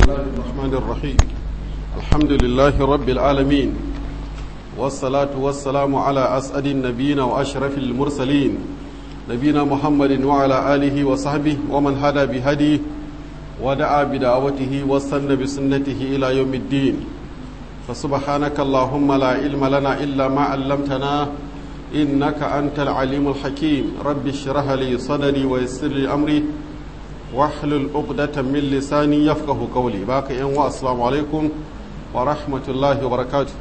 الله الرحمن الرحيم الحمد لله رب العالمين والصلاة والسلام على أسعد النبيين وأشرف المرسلين نبينا محمد وعلى آله وصحبه ومن هدى بهديه ودعا بدعوته واستنى بسنته إلى يوم الدين فسبحانك اللهم لا علم لنا إلا ما علمتنا إنك أنت العليم الحكيم رب اشرح لي صدري ويسر لي أمري واحلل عقدة من لساني يفقه قولي باقي ان السلام عليكم ورحمة الله وبركاته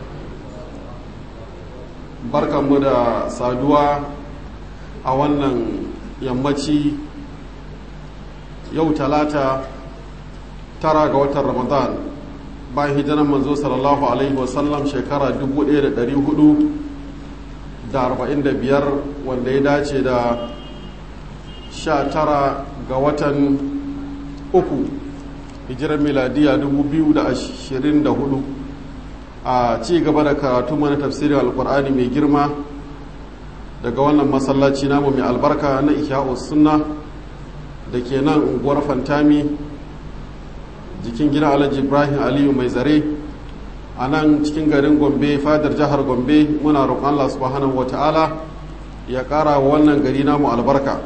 barkan mu da saduwa a wannan yammaci yau talata tara ga watan ramadan bayan hijiran manzo sallallahu alaihi wasallam shekara 1445 wanda ya dace da 19 ga watan uku hijirar miladiya 2024 a ci gaba da karatu mana tafsirin alkur'ani mai girma daga wannan masallaci namu mai albarka na ihya'u sunna da ke nan unguwar fantami jikin gidan alhaji ibrahim aliyu mai zare a nan cikin garin gombe fadar jihar gombe muna roƙon allah subhanahu wa ta'ala ya ƙara wa wannan gari namu albarka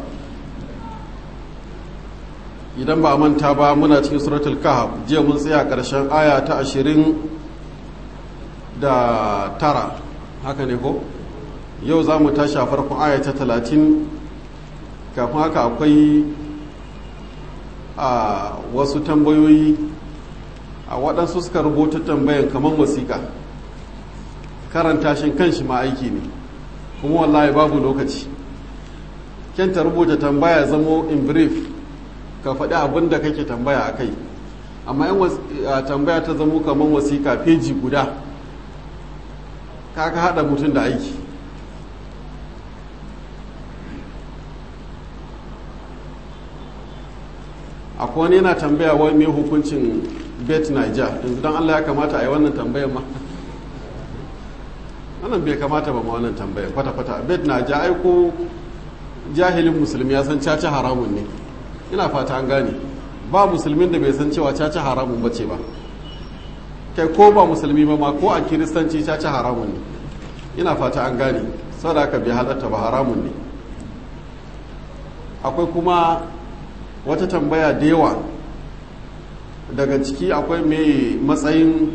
idan ba a manta ba muna cikin suratul kahf jiya mun tsaya ƙarshen aya ta ashirin da tara haka ne ko yau za mu tashi a farkon aya ta talatin kafin haka akwai a wasu tambayoyi a waɗansu suka rubuta tambayan kamar wasiƙa karanta shi kanshi ma aiki ne kuma wallahi babu lokaci kyanta rubuta tambaya zamo in brief ka faɗi abin da kake tambaya a kai amma yan tambaya ta zamo kamar wasiƙa feji guda kaka haɗa mutum da aiki akwai wani yana tambaya wai mai hukuncin bet niger yanzu don allah ya kamata a yi wannan tambayar ma wannan bai kamata ba ma wannan tambayar kwata-kwata bet niger aiko jahilin musulmi ya san caca haramun ne ina fata an gane ba musulmin da bai san cewa caca haramun bace ba kai ko ba musulmi ba ma ko a kiristanci caca haramun ne ina fata an gane sadaka bai halatta ba haramun ne akwai kuma wata tambaya da yawa daga ciki akwai mai matsayin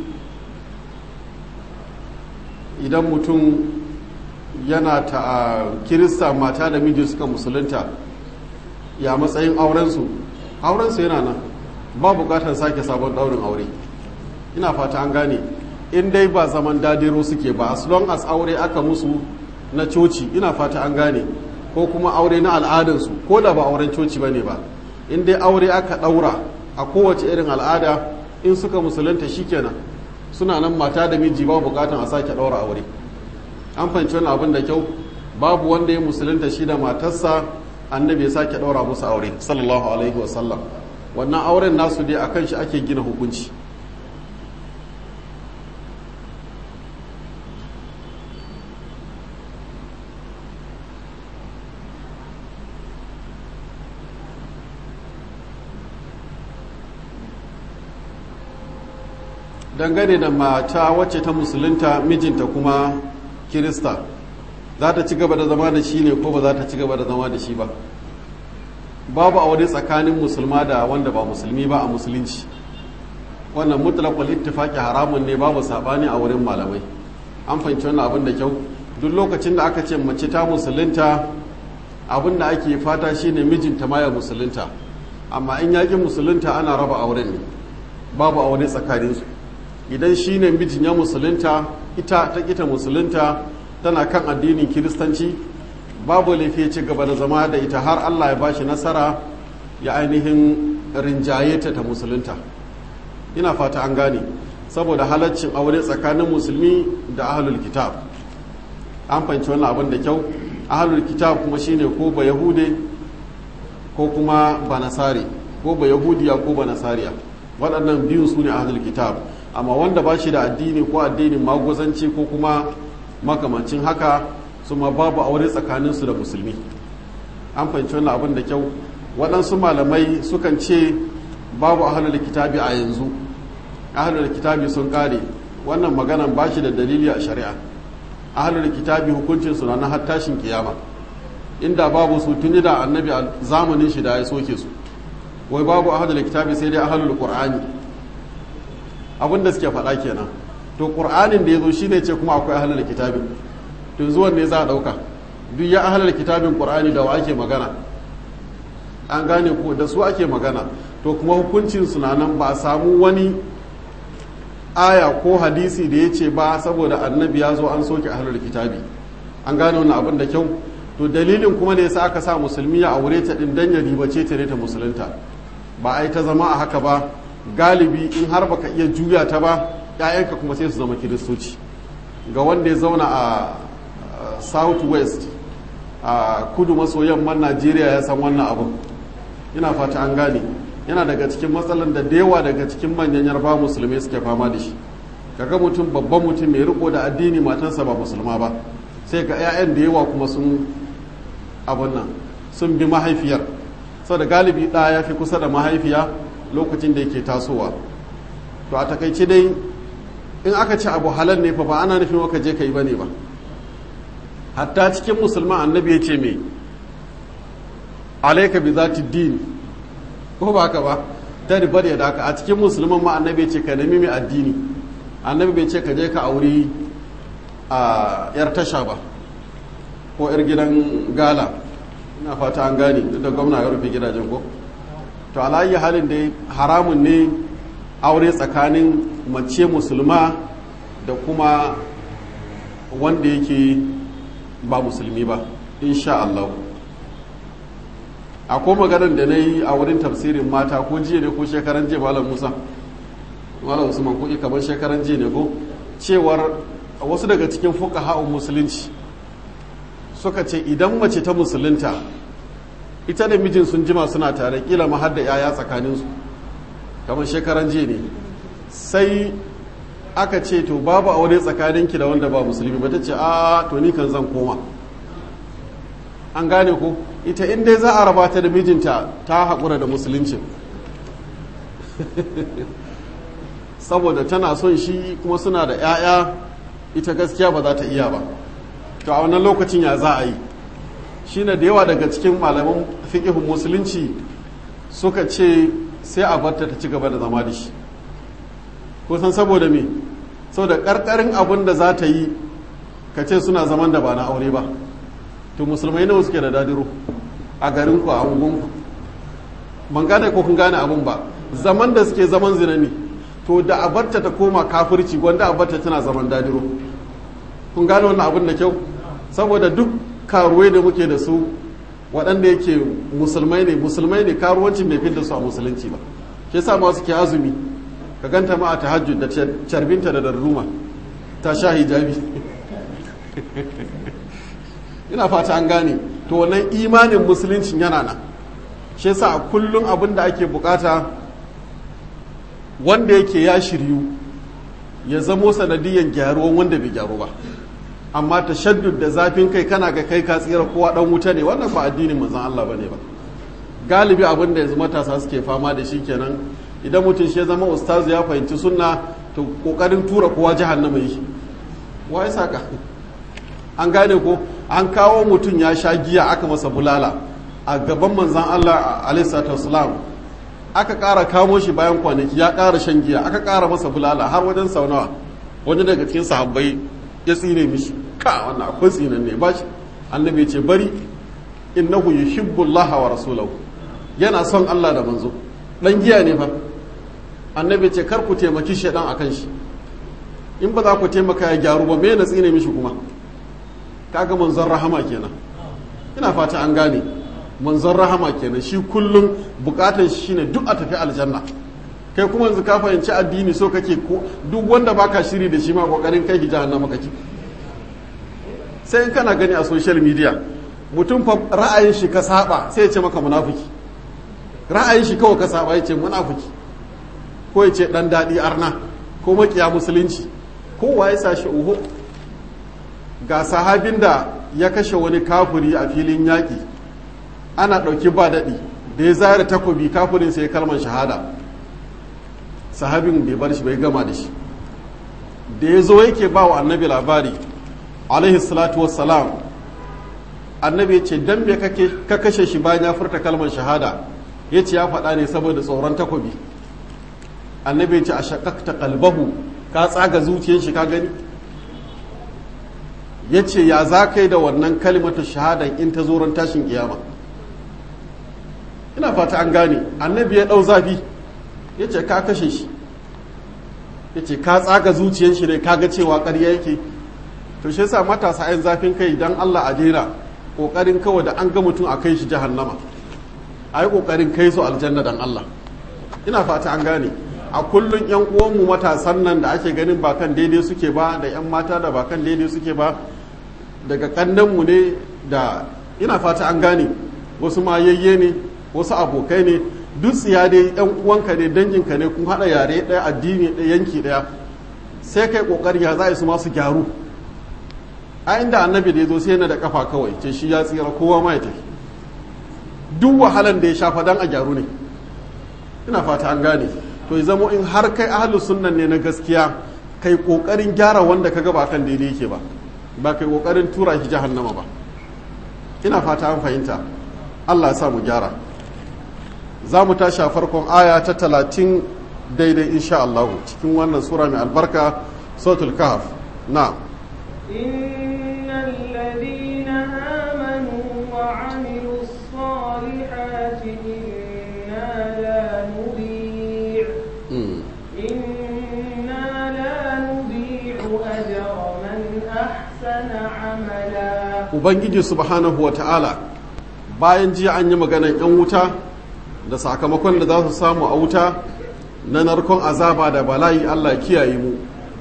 idan mutum yana ta kirista mata da miji suka musulunta ya matsayin aurensu aurensu yana nan ba bukatar sake sabon daurin aure ina fata an gane in dai ba zaman dadiro suke ba as long as aure aka musu na coci ina fata an gane ko kuma aure na al'adansu ko da ba auren coci ba ne ba in dai aure aka ɗaura a kowace irin al'ada in suka musulunta shikenan suna nan mata da miji ba bukatan a sake ɗaura aure an fahimci wani abin da kyau babu wanda ya musulunta shi da matarsa annabi ya sake ɗaura musu aure sallallahu alaihi wasallam wannan auren nasu dai akan shi ake gina hukunci dangane da mata wacce ta musulunta mijinta kuma kirista za ta ci gaba da zama da shi ne ko ba za ta ci gaba da zama da shi ba babu aure tsakanin musulma da wanda ba musulmi ba a musulunci wannan mutlaqul ittifaqi haramun ne babu sabani a wurin malamai an fahimci wannan abin da kyau duk lokacin da aka ce mace ta musulunta abin da ake fata shine mijinta ma ya musulunta amma in yaƙi musulunta ana raba auren ne babu aure tsakaninsu idan shi ne mijin ya musulunta ita ta kita musulunta tana kan addinin kiristanci babu laifi ci gaba da zama da ita har allah ya ba shi nasara ya ainihin rinjaye ta ta musulunta ina fata an gane saboda halaccin aure tsakanin musulmi da ahalul kitab an fahimci wannan abin da kyau ahalul kitab kuma shine ko ba yahude ko kuma ba nasari ko ba yahudiya ko ba nasariya waɗannan biyun su ne ahalul kitab amma wanda ba shi da addini ko addinin magozanci ko kuma makamancin haka su ma babu aure tsakaninsu da musulmi an fahimci wannan abin da kyau waɗansu malamai sukan ce babu ahlul kitabi a yanzu ahlul kitabi sun kare wannan maganan ba shi da dalili a shari'a ahlul kitabi hukuncin su na har tashin kiyama inda babu su tuni da annabi a zamanin shi da ya soke su wai babu ahlul kitabi sai dai ahlul qur'ani abin da suke faɗa kenan to qur'anin da yazo shine ce kuma akwai ahlul kitabi to zuwan ne za a dauka duk ya ahlul kitabin qur'ani da wa ake magana an gane ko da su ake magana to kuma hukuncin su na nan ba a samu wani aya ko hadisi da ya ce ba saboda annabi ya zo an soke ahlul kitabi an gane wannan abin da kyau to dalilin kuma da yasa aka sa musulmi ya aure ta din dan ya ribace ta ne ta musulunta ba ai ta zama a haka ba galibi in har baka iya juya ta ba ƴaƴanka kuma sai su zama kiristoci ga wanda ya zauna a south west a kudu maso yamman najeriya ya san wannan abin ina fata an gane yana daga cikin matsalan da yawa daga cikin manyan yarba musulmai suke fama da shi kaga mutum babban mutum mai riko da addini matansa ba musulma ba sai ga 'ya'yan da yawa kuma sun abin nan sun bi mahaifiyar sau da galibi ɗaya ya fi kusa da mahaifiya lokacin da yake tasowa to a takaice dai in aka ci abu halal ne fa ba ana nufin waka je ka yi ba ne ba hatta cikin musulman annabi ya ce me alaika bi zati din ko ba haka ba ta ribar ya daka a cikin musulman ma annabi ya ce ka nemi mai addini annabi bai ce ka je ka auri a yar tasha ba ko yar gidan gala ina fata an gane duk da gwamna ya rufe gidajen ko to alayi halin da haramun ne aure tsakanin mace musulma da kuma wanda yake ba musulmi ba insha Allah akwai maganar da na yi a wurin tafsirin mata ko jiya ne ko shekaran jiya malam musa malam usman ko kamar shekaran jiya ne ko cewar wasu daga cikin fuka ha'un musulunci suka ce idan mace ta musulunta ita da mijin sun jima suna tare kila ma har da yaya tsakaninsu kamar shekaran jiya ne sai aka ce to babu aure tsakaninki da wanda ba musulmi ba ta ce a to ni kan zan koma an gane ko ita in dai za a raba ta da mijinta ta haƙura da musuluncin saboda tana son shi kuma suna da 'ya'ya ita gaskiya ba za ta iya ba to a wannan lokacin ya za a yi shi da yawa daga cikin malaman fiƙihun musulunci suka ce sai a barta ta ci gaba da zama da shi kusan saboda me saboda ƙarƙarin abin da za ta yi ka ce suna zaman da ba na aure ba to musulmai nawa suke da dadiro a garinku a ungunku ban gane ko kun gane abin ba zaman da suke zaman zina ne to da abarta ta koma kafirci gwanda abarta tana zaman dadiro kun gane wannan abin da kyau saboda duk karuwai da muke da su waɗanda yake musulmai ne musulmai ne karuwancin bai da su a musulunci ba ke sa ma suke azumi ka ganta ma a tahajjud da carbinta da darruma ta sha hijabi ina fata an gane to wannan imanin musuluncin yana nan shi yasa a kullum abin da ake bukata wanda yake ya shiryu ya zamo sanadiyan gyaruwan wanda bai gyaru ba amma tashaddud da zafin kai kana ga kai ka tsira kowa dan wuta ne wannan ba addinin manzon Allah bane ba galibi abin da yanzu matasa suke fama da shi kenan idan mutum shi ya zama ustazu ya fahimci sunna to kokarin tura kowa jahannama yi wa ya saka an gane ko an kawo mutum ya sha giya aka masa bulala a gaban manzan Allah alaihi wasallam aka ƙara kamo shi bayan kwanaki ya ƙara shan giya aka ƙara masa bulala har wajen sau nawa wani daga cikin sahabbai ya tsine mishi ka wannan akwai tsinan ne ba shi annabi ce bari innahu yuhibbu Allah wa rasulahu yana son Allah da manzo dan giya ne fa annabi ce kar ku taimaki shedan akan shi in ba za ku taimaka ya gyaru ba me na tsine mishi kuma kaga manzon rahama kenan ina fata an gane manzon rahama kenan shi kullum bukatar shi shine duk a tafi aljanna kai kuma yanzu ka fahimci addini so kake ko duk wanda baka shiri da shi ma kokarin kai ki jahannama kake sai in kana gani a social media mutum fa ra'ayin shi ka saba sai ya ce maka munafiki ra'ayin shi kawai ka saba ya ce munafiki ko ya ce dan dadi arna ko makiya musulunci kowa ya sa shi uhu ga sahabin da ya kashe wani kafuri a filin yaƙi ana ɗauki ba daɗi da ya zara takobi kafirin sai kalmar shahada sahabin bai bar shi bai gama da shi da ya zo yake ba wa annabi labari alaihi salatu wassalam annabi ya ce dan me ka kashe shi bayan ya furta kalmar shahada ya ce ya faɗa ne saboda tsoron takobi annabi ya ce a shakakta kalbahu ka tsaga zuciyar shi ka gani ya ce ya za ka yi da wannan kalimatu shahadan in ta zoron tashin kiyama ina fata an gane annabi ya ɗau zafi ya ce ka kashe shi ya ce ka tsaga zuciyar shi ne ka ga cewa ƙarya yake to shi yasa matasa yan zafin kai dan Allah a jera ƙoƙarin kawai da an ga mutum a kai shi jahannama a yi ƙoƙarin kai su aljanna dan Allah ina fata an gane a kullum yan uwanmu matasan nan da ake ganin ba kan daidai suke ba da yan mata da ba kan daidai suke ba daga kannanmu ne da ina fata an gane wasu mayayye ne wasu abokai ne duk tsiya dai yan uwanka ne danginka ne kun haɗa yare ɗaya addini ɗaya yanki ɗaya sai kai ƙoƙari ya za su masu gyaru a inda annabi da ya zo sai yana da kafa kawai ce shi ya tsira kowa ma ya tafi duk wahalan da ya shafa dan a gyaru ne ina fata an gane to ya zamo in har kai ahlus sunnan ne na gaskiya kai kokarin gyara wanda kaga ba kan daidai yake ba ba kai kokarin tura shi jahannama ba ina fata an fahimta Allah ya sa mu gyara za mu tashi a farkon aya ta talatin daidai insha Allah cikin wannan sura mai albarka sautul kahf na إن الذين آمنوا وعملوا الصالحات إنا لا نضيع إنا لا نضيع أجر من أحسن عملا ubangiji subhanahu wa ta'ala bayan jiya an yi maganan 'yan wuta da sakamakon da za su samu a wuta na narkon azaba da bala'i allah ya kiyaye mu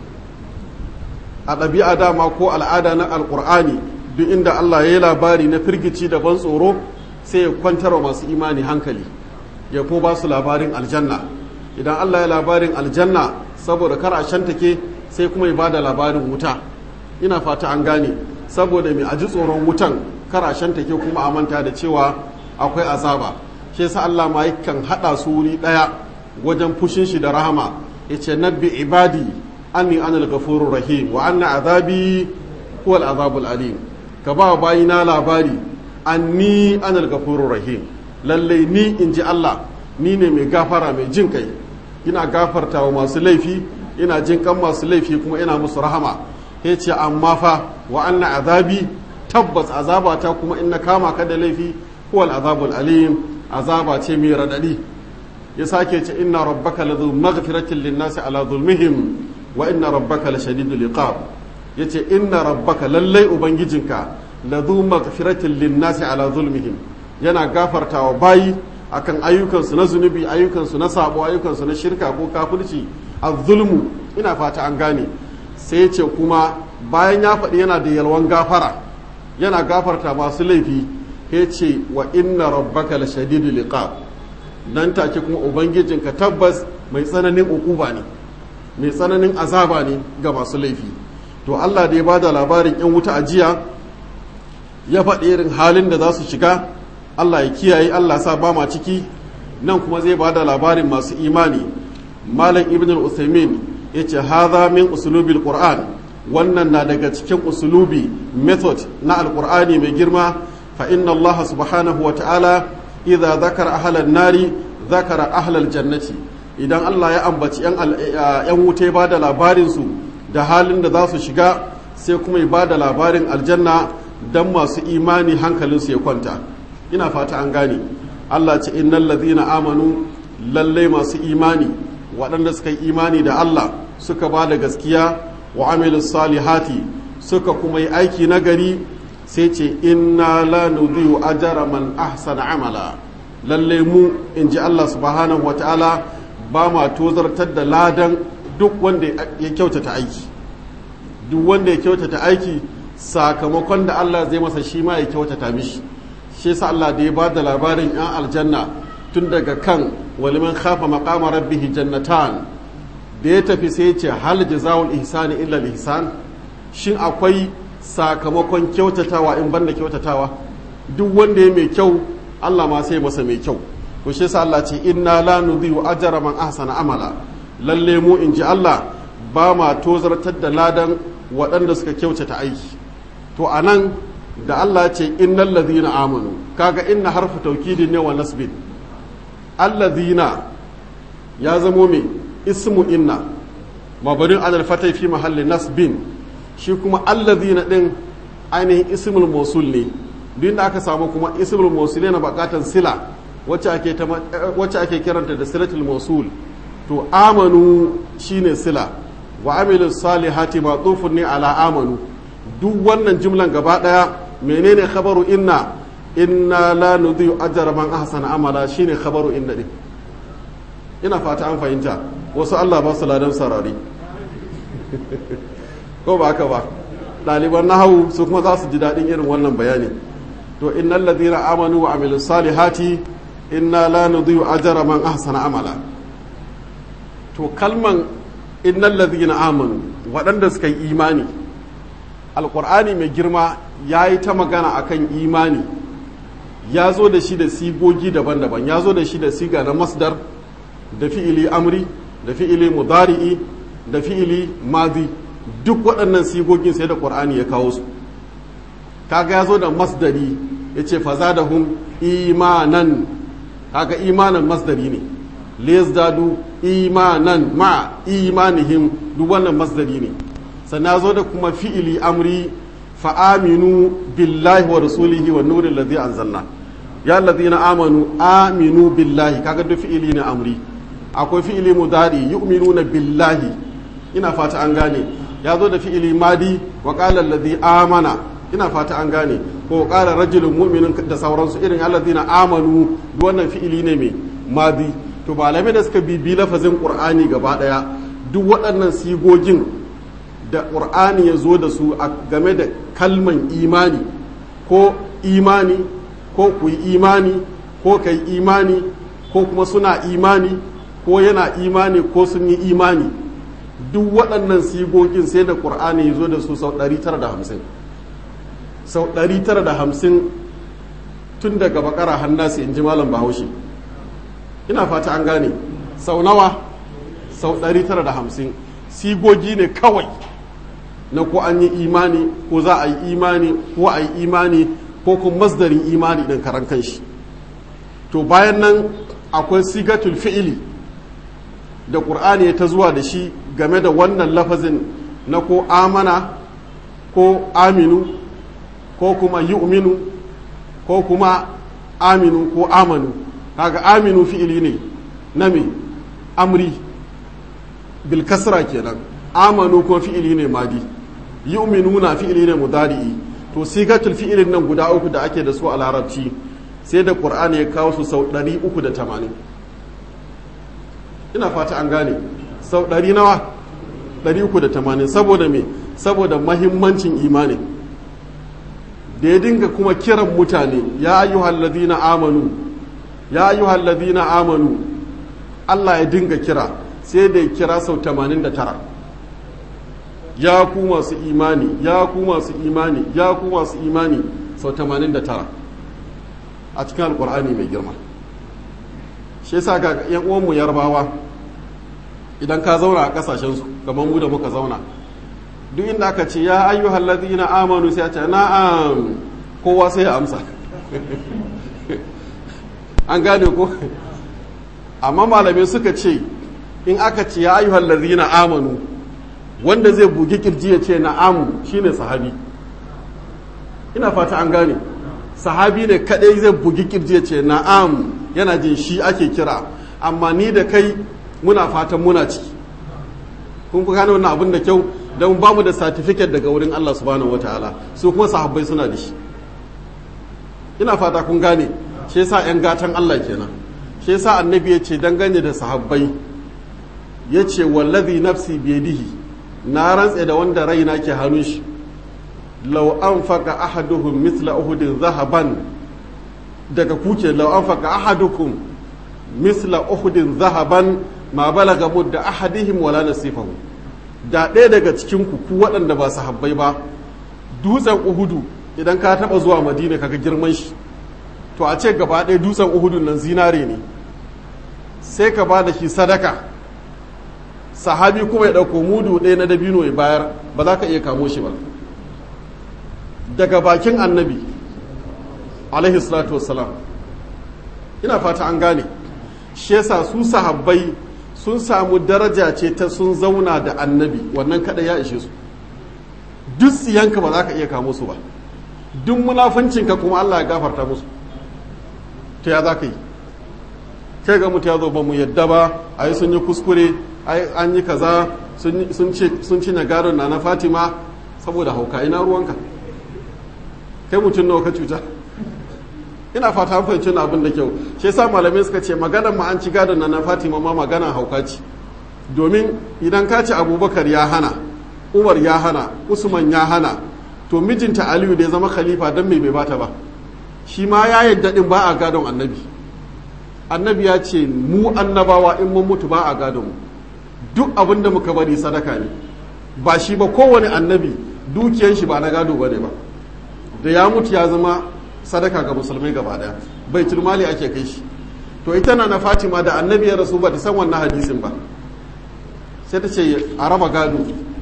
a ɗabi'a dama ko al'ada na alƙur'ani duk inda allah ya yi labari na firgici da ban tsoro sai ya kwantar wa masu imani hankali ya ko ba su labarin aljanna idan allah ya labarin aljanna saboda kar a shantake sai kuma ya ba da labarin wuta ina fata an gane saboda mai aji tsoron wutan karashen take kuma a manta da cewa akwai azaba shi yasa Allah ma yakan hada su wuri daya wajen fushin shi da rahama yace nabbi ibadi anni anal ghafurur rahim wa anna azabi huwal azabul alim ka ba bayina labari anni anal ghafurur rahim lalle ni inji Allah ni ne mai gafara mai jin kai ina gafarta wa masu laifi ina jin kan masu laifi kuma ina musu rahama ya ce amma fa wa anna azabi tabbas azaba ta kuma in na kama ka da laifi huwal azabul alim azaba ce mai radadi ya sake ce inna rabbaka ladhu maghfiratin linnasi ala zulmihim wa inna rabbaka la shadidul iqab yace inna rabbaka lallai ubangijinka ladhu maghfiratin linnasi ala zulmihim yana gafartawa bayi akan ayyukansu na zunubi ayyukansu na sabo ayyukansu na shirka ko kafirci az-zulmu ina fata an gane sai ce kuma bayan ya faɗi yana da yalwan gafara yana gafarta masu laifi ya ce wa inna rabbaka la shadidu liqab nan take kuma ubangijinka tabbas mai tsananin ukuba ne mai tsananin azaba ne ga masu laifi to Allah da ya bada labarin yan wuta a jiya ya faɗi irin halin da za su shiga Allah ya kiyaye Allah sa ba ma ciki nan kuma zai bada labarin masu imani malam ibn al-usaimin ya ce haza min usulubil qur'an wannan na daga cikin usulubi method na alqur'ani mai girma fa inna allaha subhanahu wa ta'ala idza zakara ahlan nari zakara ahlal jannati idan Allah ya ambaci yan yan wuta ba da labarin su da halin da za su shiga sai kuma ya ba da labarin aljanna dan masu imani hankalin su ya kwanta ina fata an gane Allah ce innal ladhina amanu lalle masu imani waɗanda suka yi imani da Allah suka ba da gaskiya wa amilu salihati suka kuma yi aiki nagari sai ce inna la nudhi'u ajra man ahsana amala lalle mu in ji Allah subhanahu wa ta'ala ba ma tozartar da ladan duk wanda ya kyautata aiki duk wanda ya kyautata aiki sakamakon da Allah zai masa shi ma ya kyautata mishi shi yasa Allah da ya ba da labarin 'yan aljanna tun daga kan waliman khafa maqama rabbih jannatan da ya tafi sai ce hal jazaul ihsani illa ihsan shin akwai sakamakon kyautatawa in banda kyautatawa duk wanda ya mai kyau Allah ma sai masa mai kyau to shi yasa Allah ce inna la nudhi'u ajra man ahsana amala lalle mu in ji Allah ba ma tozartar da ladan waɗanda suka kyautata aiki to a nan da Allah ce innal ladhina amanu kaga inna harfu taukidin ne wa nasbin alladhina ya zamo me ismu inna mabarin alal fatai fi mahalli nasbin shi kuma alladhina din ainihin ismul mausul ne duk da aka samu kuma ismul mausul yana bakatan sila wacce ake wacce ake kiranta da silatul mausul to amanu shine sila wa amilus salihati ma'tufun ne ala amanu duk wannan jumlan gaba daya menene khabaru inna inna la nudhi'u ajra man ahsana amala shine khabaru inna din ina fata an fahimta wasu Allah ba su ladan sarari ko ba haka ba ɗaliban nahawu su kuma za su ji daɗin irin wannan bayani to innal ladina amanu wa amilus salihati inna la nudhi'u ajra man ahsana amala to kalman innal ladina amanu waɗanda suka yi imani alkur'ani mai girma ya yi ta magana akan imani ya zo da shi da sigogi daban-daban ya zo da shi da siga na masdar da fi'ili amri da fi'ili mudari'i da fi'ili madi duk waɗannan sigogin sai da ƙur'ani ya kawo su kaga ya zo da masdari ya ce faza da hum imanan kaga imanan masdari ne liyazdadu imanan ma imanihim duk wannan masdari ne sannan zo da kuma fi'ili amri fa'aminu billahi wa rasulihi wa nurin ladhi anzalna ya ladhina amanu aminu billahi kaga duk fi'ili ne amri akwai fi'ili mudari yu'minuna billahi ina fata an gane ya zo da fi'ili madi wa qala alladhi amana ina fata an gane ko qala rajulun mu'minun da sauransu irin alladhina amanu duk wannan fi'ili ne mai madi to malamai da suka bibi lafazin qur'ani gaba daya duk waɗannan sigogin da ƙur'ani ya zo da su a game da kalman imani ko imani ko ku yi imani ko ka yi imani ko kuma suna imani ko yana imani ko sun yi imani duk waɗannan sigogin sai da ƙur'ani ya zo da su sau 950 sau 950 tun daga bakara hannasi in ji malam bahaushe ina fata an gane sau nawa sau 950 sigogi ne kawai na ko an yi imani ko za a yi imani ko a yi imani ko kuma masdarin imani ɗin karan kanshi to bayan nan akwai sigatul fi'ili da ƙur'ani ya ta zuwa da shi game da wannan lafazin na ko amana ko aminu ko kuma yu'minu ko kuma aminu ko amanu kaga aminu fi'ili ne na me amri bil kasra kenan amanu ko fi'ili ne madi yu'minuna fi'ili ne mudari'i to sigatul fi'ilin nan guda uku da ake da su a larabci sai da qur'ani ya kawo su sau 380 ina fata an gane sau 100 nawa 380 saboda me saboda mahimmancin imani da ya dinga kuma kiran mutane ya ayyuhal ladina amanu ya ayyuhal ladina amanu Allah ya dinga kira sai da ya kira sau 89 ya ku masu imani ya ku masu imani ya ku masu imani sau 89 a cikin alkur'ani mai girma shi yasa ga yan uwanmu yarbawa idan ka zauna a kasashensu kamar mu da muka zauna duk inda aka ce ya ayyuhal ladina amanu sai a ce na'am kowa sai ya amsa an gane ko amma malamai suka ce in aka ce ya ayyuhal ladina amanu wanda zai bugi kirji ya ce na'am shine sahabi ina fata an gane sahabi ne kadai zai bugi kirji ya ce na'am yana jin shi ake kira amma ni da kai muna fatan muna ciki kun fi gane wannan abin da kyau don ba mu da satifiket daga wurin Allah subhanahu wataala su kuma sahabbai suna da shi ina fata kun gane shi yasa yan gatan Allah kenan shi yasa annabi ya ce dangane da sahabbai ya ce wallazi nafsi biyadihi na rantse da wanda raina ke hannun shi lau an faka ahaduhum misla uhudin zahaban daga kuke lau an faka ahadukum misla uhudin zahaban ma balaga mudda ahadihim wala nasifahu da ɗaya daga cikin ku ku waɗanda ba su habbai ba dutsen uhudu idan ka taɓa zuwa madina kaga girman shi to a ce gaba ɗaya dutsen uhudun nan zinare ne sai ka ba da shi sadaka sahabi kuma ya ɗauko mudu ɗaya na dabino ya bayar ba za ka iya kamo shi ba daga bakin annabi alaihi salatu wassalam ina fata an gane shi yasa su sahabbai sun samu daraja ce ta sun zauna da annabi wannan kada ya ishe su duk tsiyanka ba za ka iya kamo su ba duk munafuncinka kuma Allah ya gafarta musu ta ya za ka yi kai ga mutu ya zo ba mu yadda ba a yi sun yi kuskure an yi kaza sun cinye gadon na na fatima saboda hauka ina ruwanka kai mutum nawa ka cuta ina fata fahimci na abin da kyau shi yasa malamai suka ce maganar ma an ci gadon na na fatima ma magana hauka ce domin idan ka ce abubakar ya hana umar ya hana usman ya hana to mijinta aliyu da ya zama khalifa don mai bai bata ba shi ma ya yadda din ba a gadon annabi annabi ya ce mu annabawa in mun mutu ba a gadon mu duk abin da muka bari sadaka ne ba shi ba kowane annabi dukiyan shi ba na gado ba ne ba da ya mutu ya zama sadaka ga musulmai gaba daya bai mali ake kai shi to ita na na fatima da annabi ya rasu ba ta san wannan hadisin ba sai ta ce a raba gado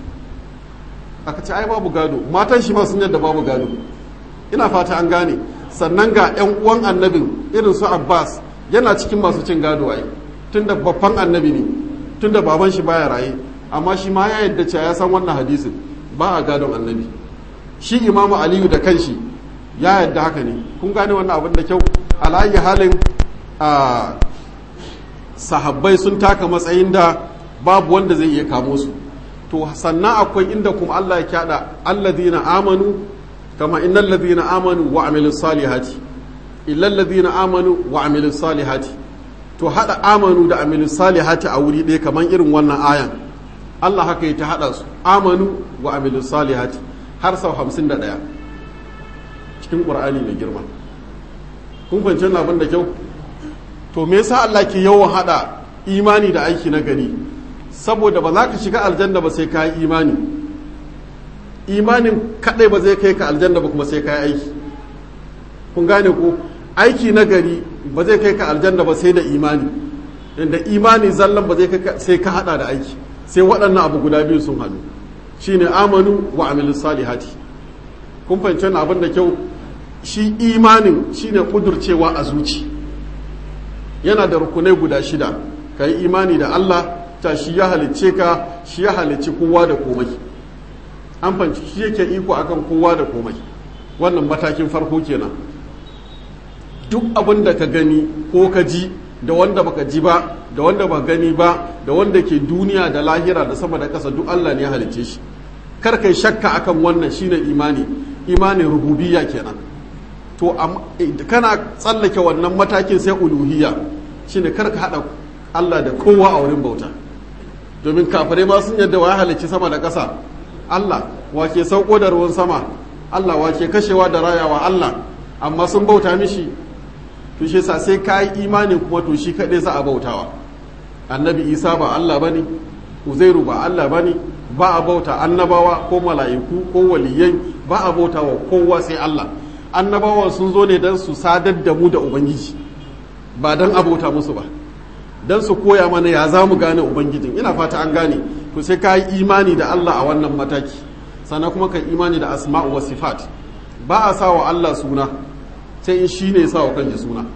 aka ce ai babu gado matan shi ma sun yadda babu gado ina fata an gane sannan ga yan uwan annabin irin su abbas yana cikin masu cin gado ai tunda babban annabi ne tunda baban shi baya raye amma shi ma ya yadda cewa ya san wannan hadisin ba a gadon annabi shi imamu aliyu da kanshi ya yadda haka ne kun gane wannan abin da kyau alayi halin a sahabbai sun taka matsayin da babu wanda zai iya kamo su to sannan akwai inda kuma Allah ya kyada alladhina amanu kama innal ladhina amanu wa amilus salihati illal ladhina amanu wa amilus salihati to hada amanu da amilus salihati a wuri ɗaya kamar irin wannan ayan Allah haka ya ta hada su amanu wa amilus salihati har sau hamsin da ɗaya cikin ƙur'ani mai girma kun fahimci wannan abin da kyau to me yasa Allah ke yawan hada imani da aiki na gari saboda ba za ka shiga aljanna ba sai ka yi imani imanin kadai ba zai kai ka aljanna ba kuma sai ka yi aiki kun gane ko aiki na gari ba zai kai ka aljanna ba sai da imani inda imani zallan ba zai kai sai ka hada da aiki sai waɗannan abu guda biyu sun haɗu shine amanu wa amilus salihati kun fahimci wannan abin da kyau shi imanin shine kudurcewa a zuci yana da rukunai guda shida ka yi imani da Allah ta shi ya halicce ka shi ya halicci kowa da komai an fanci shi yake iko akan kowa da komai wannan matakin farko kenan duk abin da ka gani ko ka ji da wanda baka ji ba da wanda ba gani ba da wanda ke duniya da lahira da sama da ƙasa duk Allah ne ya halicce shi kar kai shakka akan wannan shine imani imanin rububiyya kenan to kana tsallake wannan matakin sai uluhiyya shine kar ka hada Allah da kowa a wurin bauta domin kafirai ma sun yadda wa halicci sama da ƙasa Allah wake sauko da ruwan sama Allah wake kashewa da rayawa Allah amma sun bauta mishi to shi sa sai ka yi imani kuma to shi kaɗai za a bautawa annabi isa ba Allah bane uzairu ba Allah bane ba a bauta annabawa ko mala'iku ko waliyai ba a bauta wa kowa sai Allah annabawan sun zo ne don su sadar da mu da ubangiji ba don abota musu ba don su koya mana ya za mu gane ubangijin ina fata an gane to sai ka yi imani da Allah a wannan mataki sannan kuma ka imani da asma'u wa sifat ba a sa wa Allah suna sai in shi ne ya sa wa kanji suna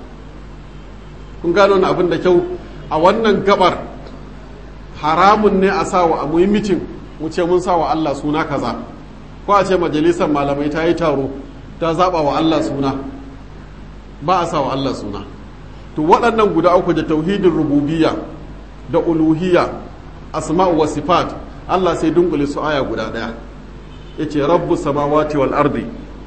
kun gano na abin da kyau a wannan gabar haramun ne a sa wa a muhimmitin mu ce mun sa wa Allah suna kaza ko a ce majalisar malamai ta yi taro ta zaba wa Allah suna ba a sa wa Allah suna to waɗannan guda uku da tauhidin rububiyya da uluhiyya asma'u wa sifat Allah sai dunkule su aya guda ɗaya yace rabbu samawati wal ardi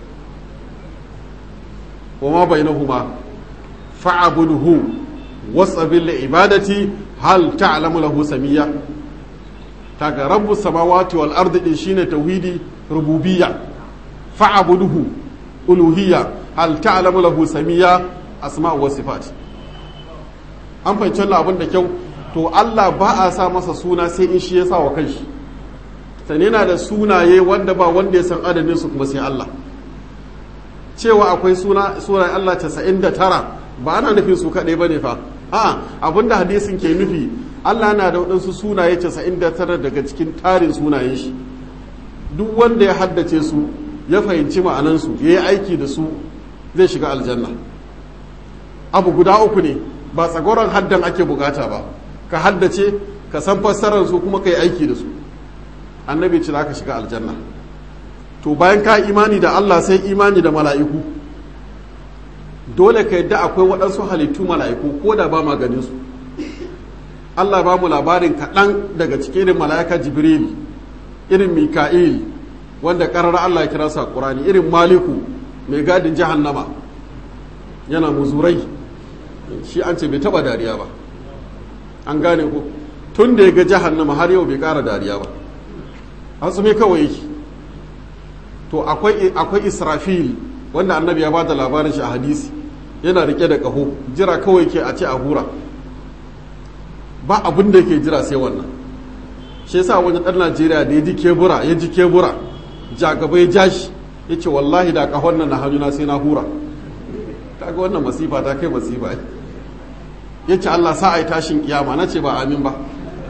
wa ma bainahuma fa'budhu wasbil li ibadati hal ta'lamu lahu samiyya taga rabbu samawati wal ardi din shine tauhidi rububiyya fa'budhu uluhiyya hal ta'lamu lahu samiyya asma'u wa sifat an fahimci wannan abin da kyau to Allah ba a sa masa suna sai in shi ya sa wa kanshi sane yana da sunaye wanda ba wanda ya san adadin su kuma sai Allah cewa akwai suna sura Allah 99 ba ana nufin su kaɗai bane fa a abinda hadisin ke nufi Allah na da waɗansu sunaye 99 daga cikin tarin sunayen shi duk wanda ya haddace su ya fahimci ma'anansu ya yi aiki da su zai shiga aljanna abu guda uku ne ba tsagoron haddan ake bukata ba ka haddace ka san fassarar su kuma ka yi aiki da su annabi ce za ka shiga aljanna to bayan ka imani da Allah sai imani da mala'iku dole ka yadda akwai waɗansu halittu mala'iku ko da ba ma ganin su Allah ba mu labarin kaɗan daga cikin irin mala'ika jibril irin mika'il wanda ƙarar Allah ya kira sa ƙurani irin maliku mai gadin jahannama yana muzurai shi an ce bai taɓa dariya ba an gane ko tun da ya ga jahannama har yau bai ƙara dariya ba hasumi kawai yake to akwai israfil wanda annabi ya ba da labarin shi a hadisi yana rike da ƙaho jira kawai ke a ce a hura ba abin da ke jira sai wannan shi yasa wani ɗan najeriya da ya ji kebura ya ji kebura jagaba ya ja shi ya ce wallahi da ƙahon nan na hannuna sai na hura ta ga wannan masifa ta kai masifa ya ce allah sa a yi tashin kiyama na ce ba amin ba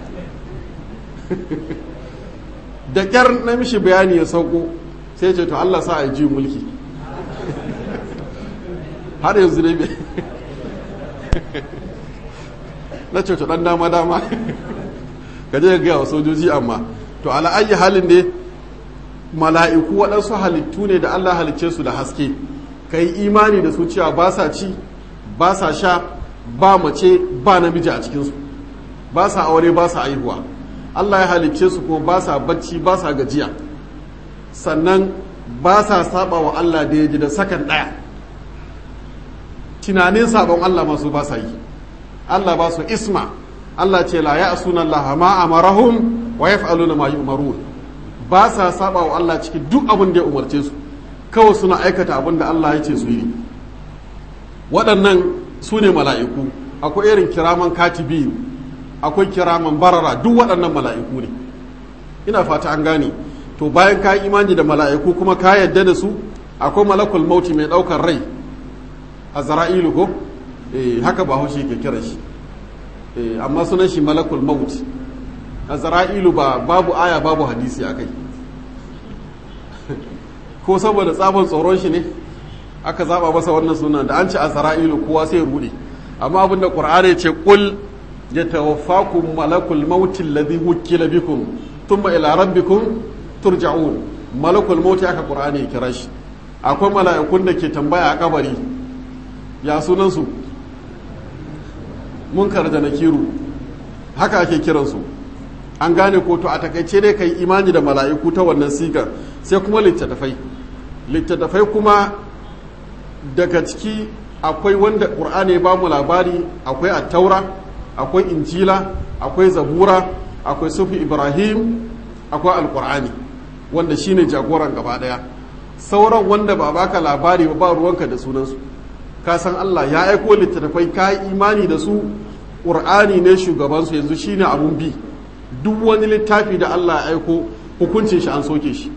da ƙyar na mishi bayani ya sauko sai ce to allah sa a yi ji mulki har yanzu ne na ce to dan dama dama ka je ga wa sojoji amma to ala ayi halin ne mala'iku waɗansu halittu ne da Allah halicce su da haske ka yi imani da su cewa ba sa ci ba sa sha ba mace ba namiji a cikinsu ba sa aure ba sa aihuwa Allah ya halicce su kuma ba sa bacci ba sa gajiya sannan ba sa saba wa Allah da ya ji da sakan ɗaya tunanin sabon Allah masu ba sa yi Allah ba su isma Allah ce la ya sunan Allah ma amarahum wa yaf'aluna ma yu'marun ba sa saba wa Allah cikin duk abin da ya umarce su kawai suna aikata abin da Allah ya ce su yi waɗannan su ne mala'iku akwai irin kiraman katibi akwai kiraman barara duk waɗannan mala'iku ne ina fata an gane to bayan ka yi imani da mala'iku kuma ka yadda da su akwai malakul mauti mai ɗaukar rai a zara'ilu ko eh haka ba haushe ke kira shi eh amma sunan shi malakul maut a zara'ilu ba babu aya babu hadisi akai ko saboda tsabon tsoron shi ne aka zaba masa wannan sunan da an ce a zara'ilu kowa sai rude amma abinda qur'ani ya ce qul yatawaffakum malakul maut alladhi wukila bikum thumma ila rabbikum turja'un malakul maut aka qur'ani ya kira shi akwai mala'ikun da ke tambaya a kabari ya sunansu munkar da nakiru haka ake kiransu an gane ko to a takaice dai kai imani da mala'iku ta wannan sigar sai kuma littattafai littattafai kuma daga ciki akwai wanda ƙur'ani ba mu labari akwai attaura akwai injila akwai zabura akwai sufi ibrahim akwai alƙur'ani wanda shine jagoran gaba ɗaya sauran wanda ba baka labari ba ruwanka da sunansu ka san Allah ya aiko littattafai ka yi imani da su ƙur'ani ne shugabansu yanzu shine abun bi duk wani littafi da Allah ya aiko hukuncin shi an soke shi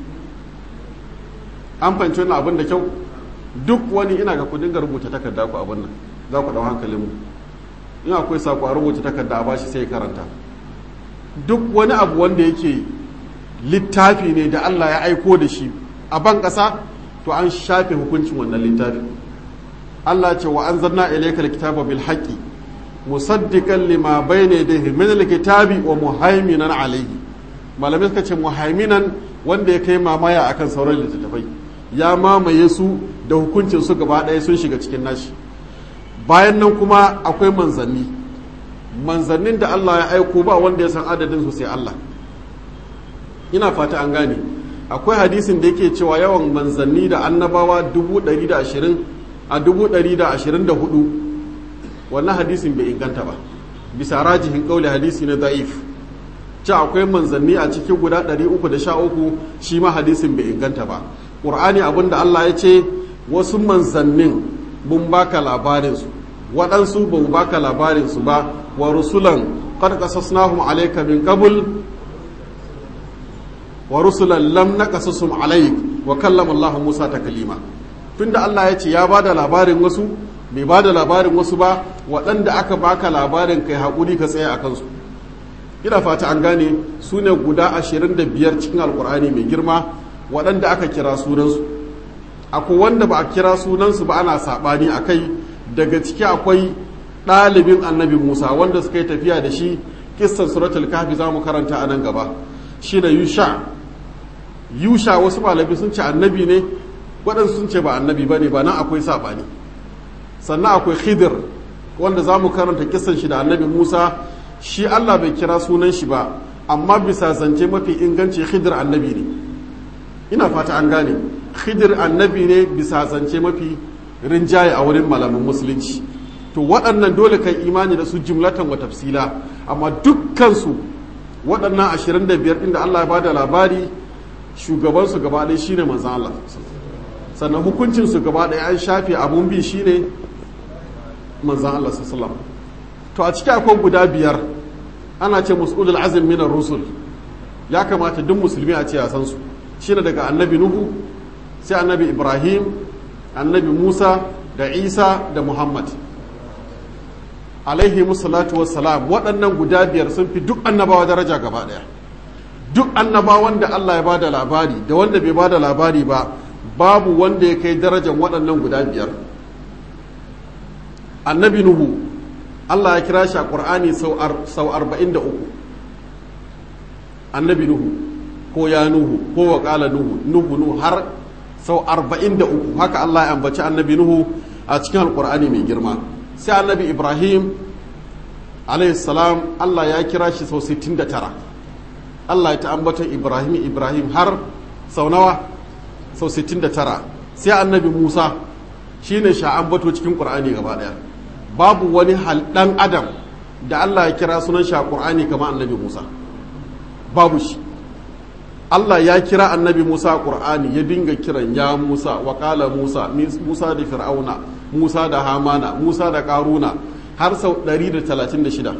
an fahimci wannan abin da kyau duk wani ina ga kudin ga rubuta takarda ku abin nan za ku dau hankalin mu in akwai sako a rubuta takarda a bashi sai karanta duk wani abu wanda yake littafi ne da Allah ya aiko da shi a ban ƙasa to an shafe hukuncin wannan littafi Allah ce wa anzalna ilayka alkitaba bil haqqi musaddiqan lima bayna yadayhi min alkitabi wa muhaiminan alayhi malamai suka ce muhaiminan wanda ya kai mamaya akan sauran littattafai ya mamaye su da hukuncin su gaba ɗaya sun shiga cikin nashi bayan nan kuma akwai manzanni manzannin da Allah ya aiko ba wanda ya san adadin su sai Allah ina fata an gane akwai hadisin da yake cewa yawan manzanni da annabawa dubu ɗari da ashirin a dubu ɗari da ashirin da hudu wannan hadisin bai inganta ba bisa rajihin ƙauli hadisi na da'if ci akwai manzanni a cikin guda ɗari uku da sha uku shi ma hadisin bai inganta ba ƙur'ani abin da Allah ya ce wasu manzannin mun baka labarinsu waɗansu ba mu baka labarinsu ba wa rusulan qad qasasnahum alayka min qabl wa rusulan lam naqasusum alayk wa kallama Allah Musa taklima tunda Allah ya ce ya bada labarin wasu bai bada labarin wasu ba waɗanda aka baka labarin kai haƙuri ka tsaya a kansu ina fata an gane su ne guda ashirin da biyar cikin alkur'ani mai girma waɗanda aka kira sunansu akwai wanda ba a kira sunansu ba ana saɓani a kai daga ciki akwai ɗalibin annabi musa wanda suka yi tafiya da shi kissan suratul kahfi za mu karanta a nan gaba shi da yusha yusha wasu malabi sun ce annabi ne waɗansu sun ce ba annabi ba ne ba nan akwai saɓani sannan akwai khidir wanda za mu karanta kissan shi da annabi musa shi allah bai kira sunan shi ba amma bisa zance mafi inganci khidir annabi ne ina fata an gane khidir annabi ne bisa zance mafi rinjaye a wurin malamin musulunci to waɗannan dole kai imani da su jumlatan wa tafsila amma dukkansu waɗannan ashirin da biyar inda allah ya bada labari shugabansu gaba ɗaya shine manzan allah sannan hukuncinsu gaba ɗaya an shafe abun bi shine manzan allah sallallahu to a ciki akwai guda biyar ana ce mus'ulul azim minar rusul ya kamata duk musulmi a ce ya san su shine daga annabi nuhu sai annabi ibrahim annabi musa da isa da muhammad alaihi musallatu wassalam waɗannan guda biyar sun fi duk annabawa daraja gaba ɗaya duk annabawan da allah ya ba da labari da wanda bai ba da labari ba babu wanda ya kai darajar waɗannan guda biyar annabi nuhu allah ya kira shi a ƙur'ani sau arba'in da uku annabi nuhu ko ya nuhu ko wa ƙala nuhu nuhu nuhu har sau arba'in da uku haka Allah ya ambaci annabi nuhu a cikin alƙur'ani mai girma sai annabi ibrahim salam Allah ya kira shi sau 69 Allah ya ta ambatan ibrahim ibrahim har sau nawa sau 69 sai annabi musa shine sha ambato cikin ƙur'ani gaba ɗaya babu wani ɗan adam da Allah ya kira sunan shi a ƙur'ani kamar annabi musa babu shi Allah ya kira annabi Musa a Ƙur'ani ya dinga kiran ya Musa wa ƙala Musa Musa da Fir'auna Musa da Hamana Musa da Ƙaruna har sau 136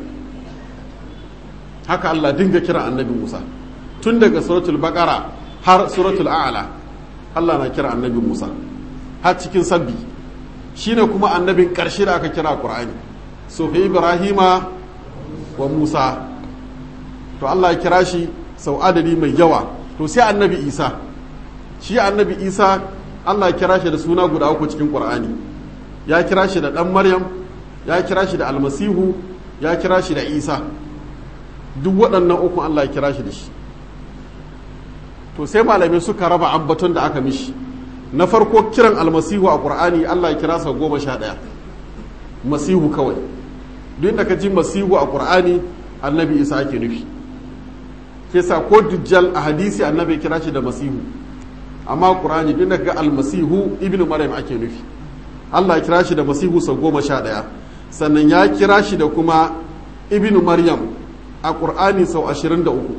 haka Allah dinga kira annabi Musa tun daga suratul Baqara har suratul A'la Allah na kira annabi Musa har cikin sabbi shine kuma annabin ƙarshe da aka kira Ƙur'ani so fi Ibrahima wa Musa to Allah ya kira shi sau adadi mai yawa to sai annabi isa shi annabi isa allah kira shi da suna guda uku cikin ƙur'ani ya kira shi da ɗan maryam ya kira shi da almasihu ya kira shi da isa duk waɗannan uku allah ya kira shi da shi to sai malamai suka raba ambaton da aka mishi na farko kiran almasihu a ƙur'ani allah ya kira sau goma sha ɗaya masihu kawai duk da ka ji masihu a ƙur'ani annabi isa ake nufi ke sa ko dujjal a hadisi annabi kira shi da masihu amma qur'ani duk da ga almasihu ibnu maryam ake nufi Allah ya kira shi da masihu sau goma sha ɗaya sannan ya kira shi da kuma ibnu maryam a qur'ani sau ashirin da uku